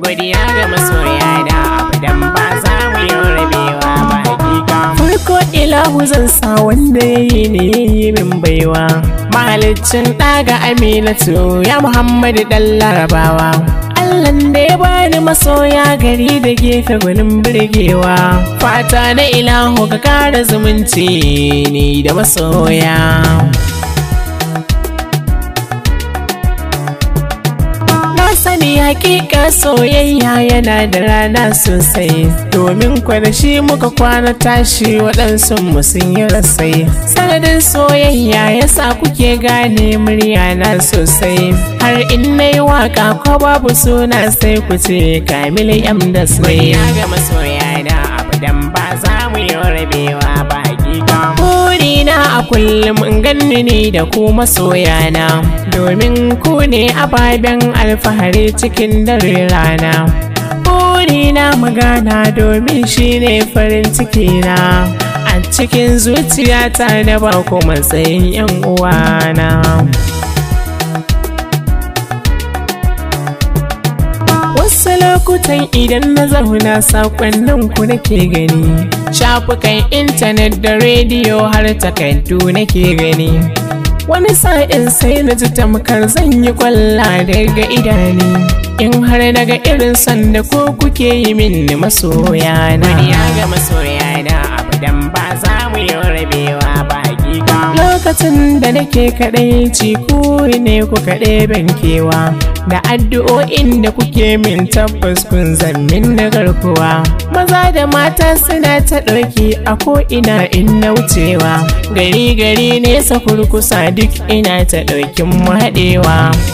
godiya ga masoya da abadan ba za mu yi rabewa ba hakika farko ilahu zan sa wanda ya yi ne ya yi min baiwa mahalicin ɗaga aminatu ya muhammadu ɗan larabawa Allahn da ya bani masoya gari da gefe gwanin birgewa fata na ilahu ka kara zumunci ni da masoya Na sani hakika soyayya yana da rana sosai domin kwanashi muka kwana tashi waɗansu mu sun yi rasai sanadin soyayya yasa kuke gane murya na sosai har in na yi waka ko babu suna sai ku ce kamil yam da sai ga masoya da abadan ba za mu yi rabewa ba hakika burina a kullum in ganni ni da ku masoyana domin ku ne ababen alfahari cikin dare rana burina magana domin shi ne farin cikina a cikin zuciyata na ba ku matsayin yan uwana Wasu lokutan idan na zauna sakonnin ku nake gani Shafukan intanet da rediyo har takardu nake gani Wani sa'in sai na ji tamkar zan yi kwalla daga idani In har naga irin sanda ko kuke yi min masoya na Ya ga masoya na abadan ba za mu yi rabewa ba hakika Lokacin da nake kaɗai ci ku ne ku kaɗai bankewa da addu'o'in da kuke min tabbas kun zammin na garkuwa maza da mata suna ta ɗauki a ko'ina in na wucewa gari gari nesa kurkusa duk ina ta ɗaukin mu haɗewa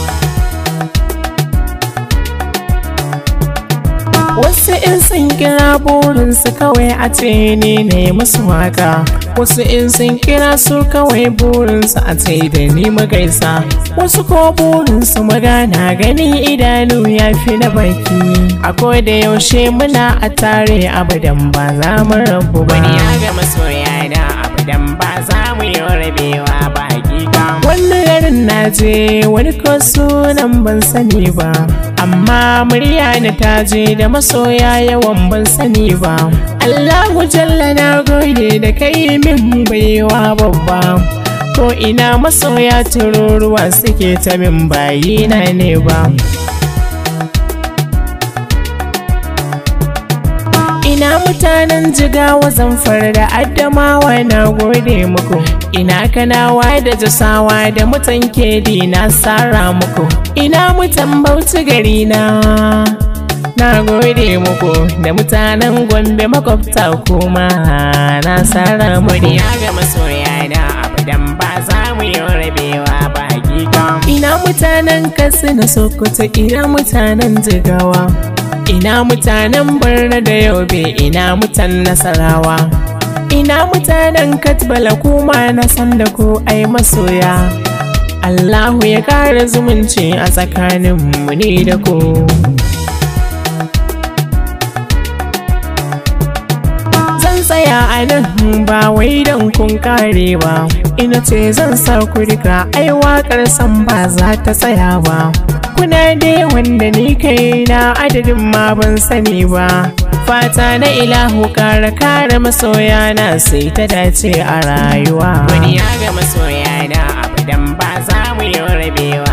Wasu in sun kira burinsu kawai a ce ne ne musu waka Wasu in sun kira su kawai burinsu a ce da ni magaisa Wasu ko burinsu magana ganin idanu ya fi na baki A da yaushe muna a tare abadan ba za mu rabu ba Wani ya ga masoya da abadan ba za mu yi rabewa ba hakika Wani garin na je wani ko sunan ban sani ba Amma murya na ta je da masoya yawan ban sani ba Allahu jalla na gode da kai min baiwa babba ko ina masoya tururuwa suke ta min bayina ne ba ina mutanen jigawa zamfar da addamawa na gode muku ina kanawa da jasawa da mutan kedi na sara muku ina mutan bauchi gari na na gode muku da mutanen gombe makwabta kuma na sara muku ya ga masoya da abadan ba za mu yi rabewa ba hakika ina mutanen katsina sokoto ina mutanen jigawa ina mutanen barna da yobe ina mutan nasarawa ina mutanen katbala kuma na san da ku ai masoya Allahu ya kara zumunci a tsakanin mu ne da ku zan tsaya a nan ba wai don kun kare ba ina ce zan sa ku rika ai waƙar san ba za ta tsaya ba kuna dai wanda ni kai na adadin ma ban sani ba fata na ilahu kara kare masoya na sai ta dace a rayuwa wani ya ga masoya na abadan ba za mu yi rabewa